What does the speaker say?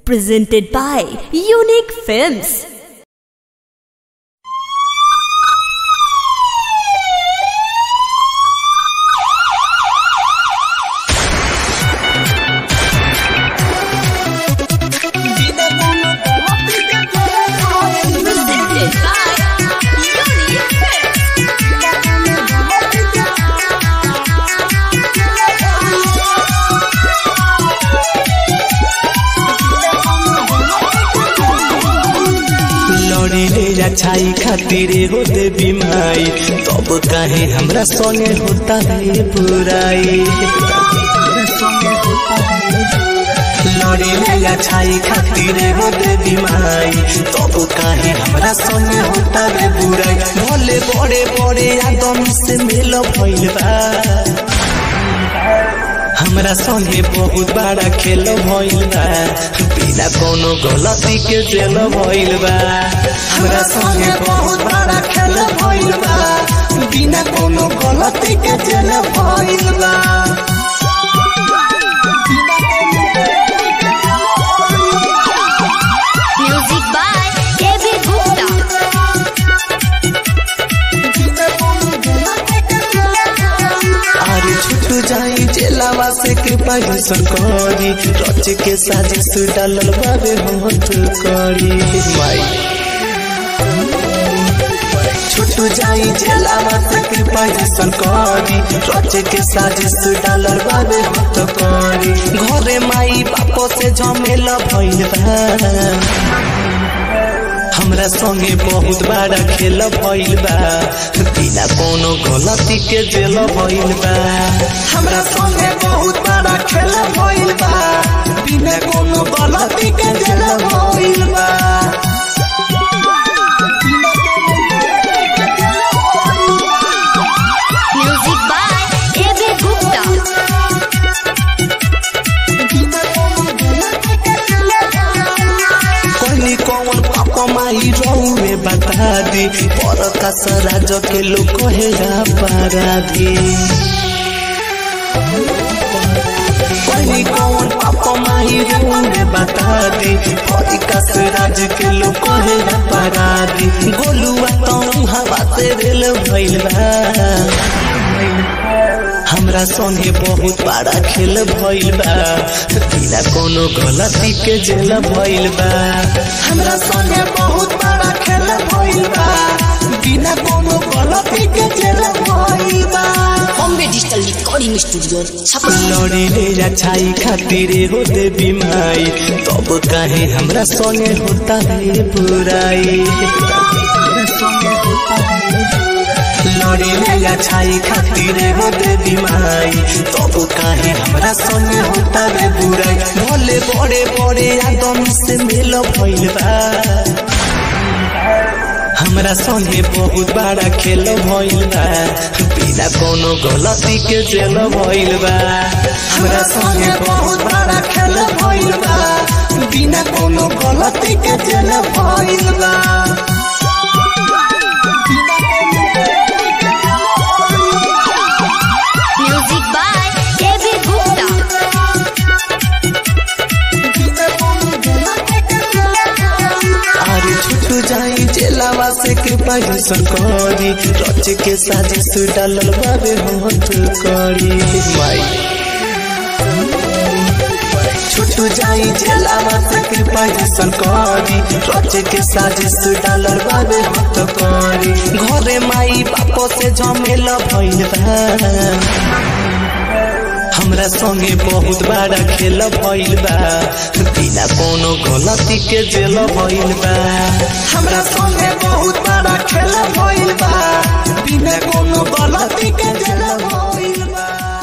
Presented by Unique Films. Presented by Unique Films. लड़ी ले अच्छाई खातिर होते बीमाई तब काहे हमरा संगे होता है बुराई लड़ी ले अच्छाई खातिर होते बीमाई तब काहे हमरा संगे होता है बुराई भले बड़े बड़े आदम से मिल भइल बा हमरा संगे बहुत बड़ा खेल भइल बा बिना कोनो गलती के जेल भइल बा हमरा संगे बहुत बड़ा खेल भइल बा बिना कोनो गलती के जेल भइल बा Music by KB Gupta. अरे छुट जाई जेलावा से कृपा यूसन करी रच के साजिश डालल बाबे होत करी माई छुट जाई जेलावा से कृपा यूसन करी रच के साजिश डालल बाबे होत करी घरे माई बापो से झमेला भइल बा हमरा संगे बहुत बड़ा खेल भइल बा बिना कोनो गलती के जेल भइल बा हमरा संगे बहुत बड़ा खेल भइल बा बिना कोनो गलती के जेल भइल बा Music by KB Gupta. कहली कौन पापा माई रहुए बता दी पर का सराज के लोग कहे अपराधी कहली कौन पापा माई रहुए बता दी पर का सराज के लोग कहे अपराधी गोलुआ तो हवा से रेल भइल बा हमरा संगे बहुत बड़ा खेल भइल बा बिना कोनो गलती के जेल भइल बा हमरा संगे बहुत बड़ा खेल भइल बा बिना कोनो गलती के जेल भइल बा Bombay digital recording studio Chhapra लड़ी ले अच्छाई खातिर होते बीमाई तब काहे हमरा संगे होता है बुराई लड़ी ले अच्छाई खातिर होते बीमाई तब काहे हमरा संगे होता है बुराई भले बड़े बड़े आदम से मिल भइल बा हमरा संगे बहुत बड़ा खेल भइल बा बिना कोनो गलती के जेल भइल बा हमरा संगे बहुत बड़ा खेल भइल बा बिना कोनो गलती के जेल भइल बा Music by KB Gupta. अरे छुट जाई जेलावा से कृपा यूसन करी रच के साजिश डालल बाबे होत करी माई छुट जाई जेलावा से कृपा यूसन करी रच के साजिश डालल बाबे होत करी घरे माई बापो से झमेला भइल बा हमरा संगे बहुत बड़ा खेल भइल बा बिना कोनो गलती के जेल भइल बा हमरा संगे बहुत बड़ा खेल भइल बा बिना कोनो गलती के जेल भइल बा